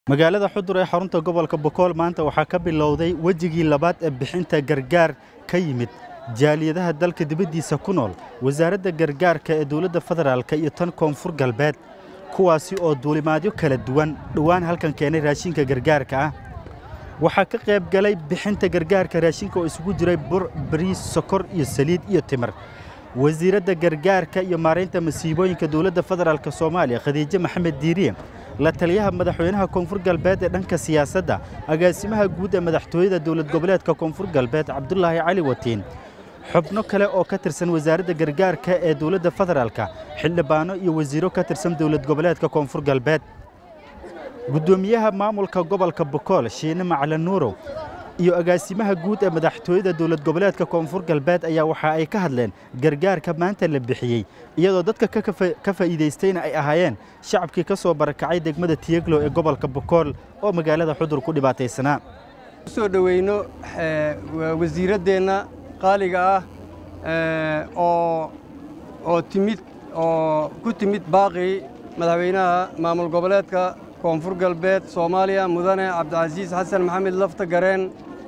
magaalada xudur ee xarunta gobolka bokool maanta waxaa ka bilowday wejigii labaad ee bixinta gargaar ka yimid jaaliyadaha dalka dibaddiisa ku nool wasaaradda gargaarka ee dowladda federaalk iyo tan koonfur galbeed kuwaasi oo duulimaadyo kala duwan dhowaan halkan keenay raashinka gargaarka ah waxaa ka qayb galay bixinta gargaarka raashinka oo isugu jiray bur bariis sokor iyo saliid iyo timir wasiiradda gargaarka iyo maaraynta masiibooyinka dowladda federaalk soomaaliya khadiijo maxamed diiriye la taliyaha madaxweynaha koonfur galbeed ee dhanka siyaasadda agaasimaha guud ee madaxtooyada dowlad goboleedka koonfur galbeed cabdulaahi cali watiin xubno kale oo ka tirsan wasaaradda gargaarka ee dowladda federaalka xildhibaano iyo wasiiro ka tirsan dowlad goboleedka koonfur galbeed guddoomiyaha maamulka gobolka bokool shiine macalin nuurow iyo agaasimaha guud ee madaxtooyada dowlad goboleedka koonfur galbeed ayaa waxa ay ka hadleen gargaarka maanta la bixiyey iyadoo dadka ka faa'iidaystayna ay ahaayeen shacabkii ka soo barakacay degmada tiyeglo ee gobolka bokool oo magaalada xudur ku dhibaataysanaa soo dhoweyno wasiiraddeenna qaaliga ah oo oo timid oo ku timid baaqii madaxweynaha maamul goboleedka koonfur galbeed soomaaliya mudane cabdicasiis xasan maxamed lafta gareen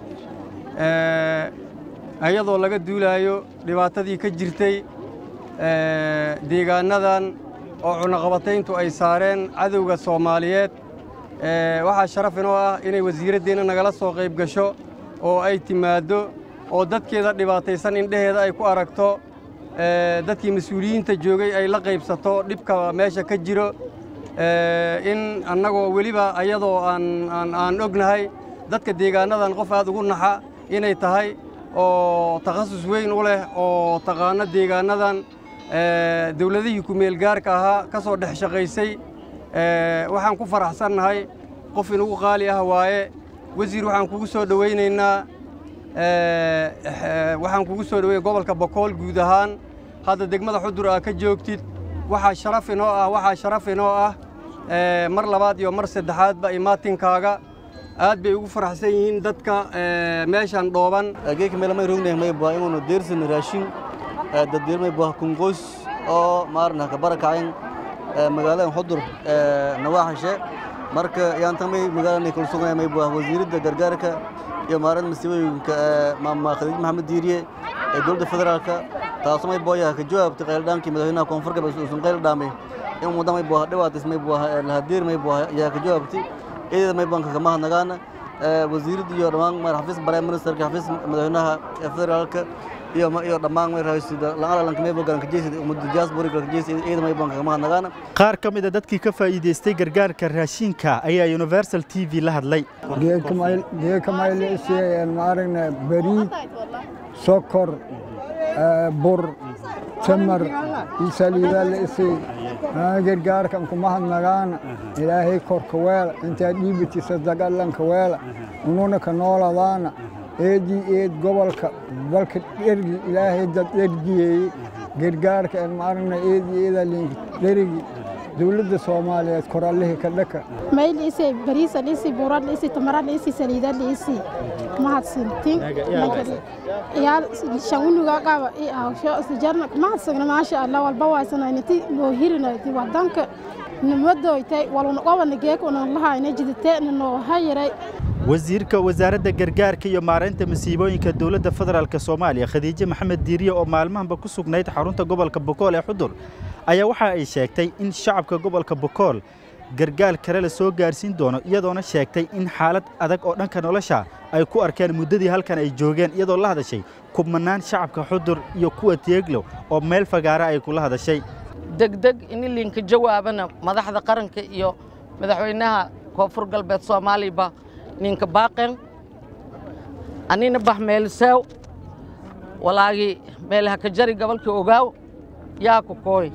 iyadoo laga duulaayo dhibaatadii ka jirtay deegaannadan oo cunaqabatayntu ay saareen cadowga soomaaliyeed waxaa sharaf inoo ah inay wasiiraddeenna nagala soo qayb gasho oo ay timaaddo oo dadkeeda dhibaataysan indheheeda ay ku aragto dadkii mas-uuliyiinta joogay ay la qaybsato dhibka meesha ka jiro in annagoo weliba ayadoo aan ognahay dadka deegaannadan qof aad ugu naxa inay tahay oo takhasus weyn u leh oo taqaano deegaannadan dawladihii ku-meelgaarka ahaa ka soo dhex shaqaysay waxaan ku faraxsannahay qof inugu qaali ah waaye wasiir waxaan kugu soo dhowaynaynaa waxaan kugu soo dhowey gobolka bokool guud ahaan hadda degmada xudur aa ka joogtid waxaa sharaf inoo ah waxaa sharaf inoo ah mar labaad iyo mar saddexaadba imaatinkaaga aad bay ugu faraxsan yihiin dadka meeshan dhooban geeka meel may rognay may baa inuu deersan raashin daddeer may baa kunqoys oo maarna ka barakayn magaalada xudur nawaaxishe marka yaanta may magaalada kala sugnay may baa wasiiradda gargaarka iyo maareynta masiibooyinka maama khadiij maxamed diiriye ee dowladda federaalka taasoo may booyaha ka jawaabtay qayldhaankii madaxweynaha koonfur galbeed uusan qayl dhaamay in wadda may booha dhibaatis may booha lahadiir may booha ayaa ka jawaabtay eedada may banka kama hadnagaana wasiiradda iyo dhammaan madax xafiis prime ministerka xafiis madaxweynaha federaalka iyo iyo dhammaan may raasida la'aan may bogan ka jeesida ummadda diaspora ka jeesida eedada may banka kama hadnagaana qaar ka mid a dadkii ka faa'iidaystay gargaarka raashinka ayaa universal t v la hadlay geeka mayleisiyeen maaragna bariid sokor bur tamar iyo saliidaa la isay gargaarkan kuma hadnagaana ilaahay korka weela intaad dhiibatisa dagalanka weela ununa ka nooladaana eedii eed gobolka balka dhergi ilaahay dad dhergiyeeye gargaarka en maaragna eedii eedaa linka dherigi dowladda soomaaliyeed korallihii ka dhaka mayl isay bariisa dhisi buurad dhisi tamarad dhisi saliida dhisi mahadsantin yaal shawunuga qaba i awsho sijarna mahadsagna maasha allah walba waasanaynati loo hirinayti wadanka nimadoytay waluna qobana geekuna lahayna jiditeena noo hayiray wasiirka wasaaradda gargaarka iyo maaraynta masiibooyinka dowladda federaalk soomaaliya khadiijo maxamed diiriye oo maalmahanba ku sugnayd xarunta gobolka bokool ee xudur ayaa waxa ay sheegtay in shacabka gobolka bokool gargaar kale la soo gaarsiin doono iyadoona sheegtay in xaalad adag oo dhanka nolosha ay ku arkeen muddadii halkan ay joogeen iyadoo la hadashay kubnannaan shacabka xudur iyo kuwa teeglow oo meel fagaara ay kula hadashay degdeg in linka jawaabana madaxda qaranka iyo madaxweynaha koonfur galbeed soomaaliba ninka baaqen anina bax meelseew walaagii meelaha ka jari gobolkii ogaaw yaa ku kooy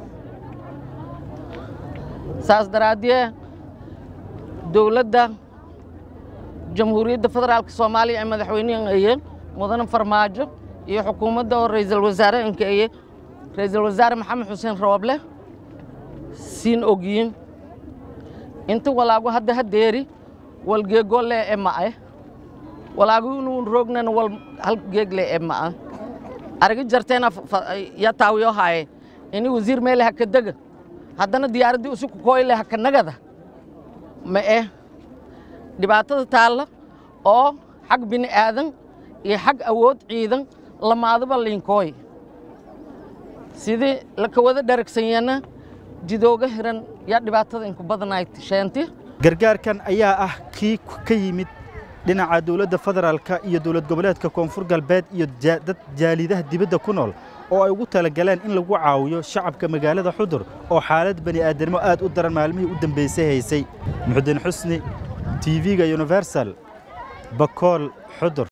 saas daraaddee dowladda jamhuuriyadda federaalka soomaaliya ee madaxweynehan eye mudane farmaajo iyo xukuumadda oo ra'iisul wasaare inka eye ra'iisul wasaare maxamed xuseen rooble siin ogyiin inta walaagu hadda hadeeri wal geegole e ma'e walaagu inuu roognana wal hal geegle e ma'a aragi jarteena ya taawiyo haaye ini wasiir meele haka dega haddana diyaaraddii usi ku kooyle haka nagada ma eh dhibaatada taalla oo xag bini aadan iyo xag awood ciidan lamaadaba liinkooy sidii laka wada dharagsanyeena jidooga hiran yaa dhibaatada inku badanayd sheenti gargaarkan ayaa ah kii ka yimid dhinaca dowladda federaalka iyo dowlad goboleedka koonfur galbeed iyo dad jaalidaha dibadda ku nool oo ay ugu talagaleen in lagu caawiyo shacabka magaalada xudur oo xaalad bani aadamnimo aad u daran maalmihii u dambaysay haysay muxudiin xusni tv-ga universal bakool xudur